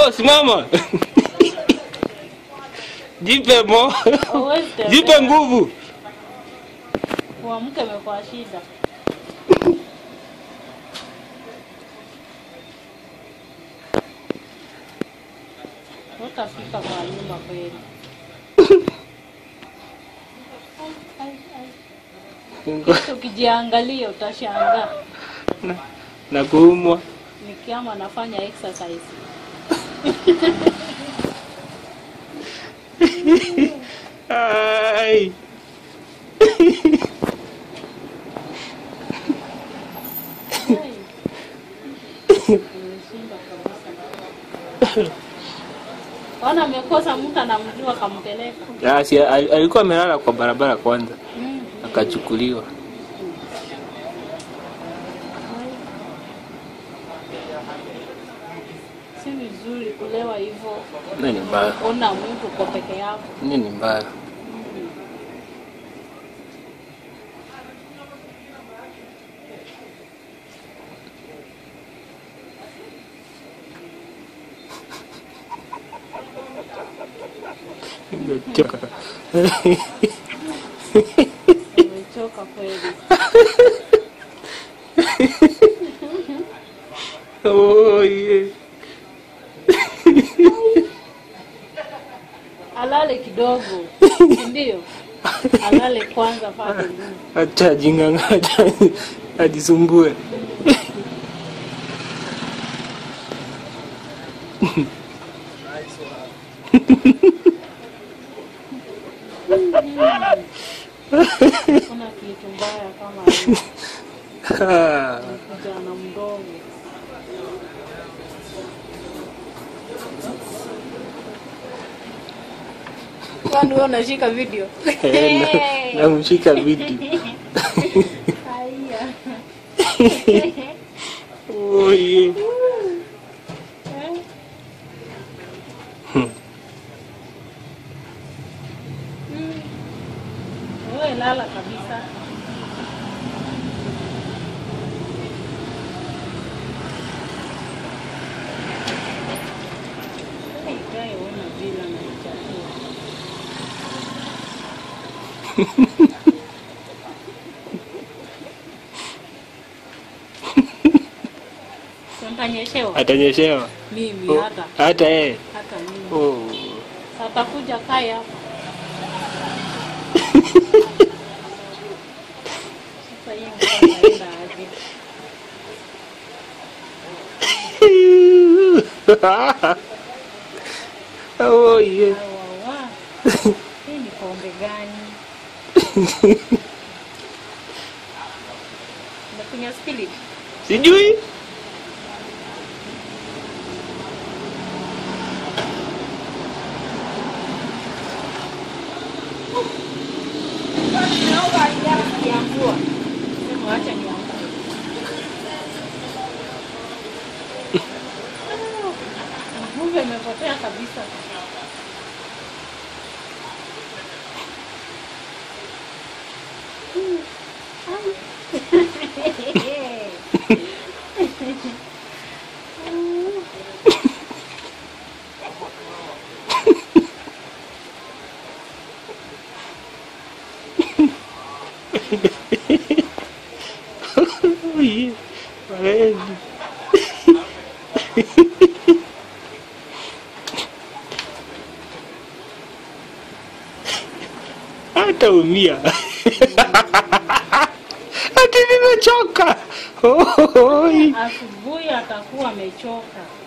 Oh, simama. Jipe mo. Huwezi tembea. Jipe nguvu. Kuamka imekuwa shida. Utafika kwa nyumba kweli. Ai, ai. Kesho Ukijiangalia utashangaa. Na, na kuumwa. Nikiama nafanya exercise. Ai. Ai. Nimeshinda kabisa. Ona amekosa mtu anamjua kampeleka. Ya, si, al- alikuwa amelala kwa barabara kwanza Mm. akachukuliwa. Si vizuri kulewa hivyo. Nini ni mbaya? Ona mtu uko peke yako. Nini ni mbaya? Nimechoka. Nimechoka kweli. Oh, yeah. Alale kidogo. Ndio. Alale kwanza pate nguvu. Acha ajing'ang'ata ajisumbue. Kuna kitu mbaya kama hiyo. Ah, kijana mdogo. Kwani wewe unashika video? eh, na- Namshika vidi. Haya. Oh, yeah. Hmm. Mm. Wewe lala kabisa. Ikae ona bila na chakula. Si Utanyeshewa Atanyeshewa mimi Oh, hata hata yeye. hata mimi. Oh. Atakuja kae hapa. Sasa hiyo mtu anaenda aje? oh, yeah. Wawa. Hii ni pombe gani? Unakunywa spirit? Sijui. Kiambua. Sema wacha niamke. Nguvu imepotea kabisa. Oh, yeah. Baridi. Hata umia. Ati nimechoka. Oh, Asubuhi atakuwa amechoka.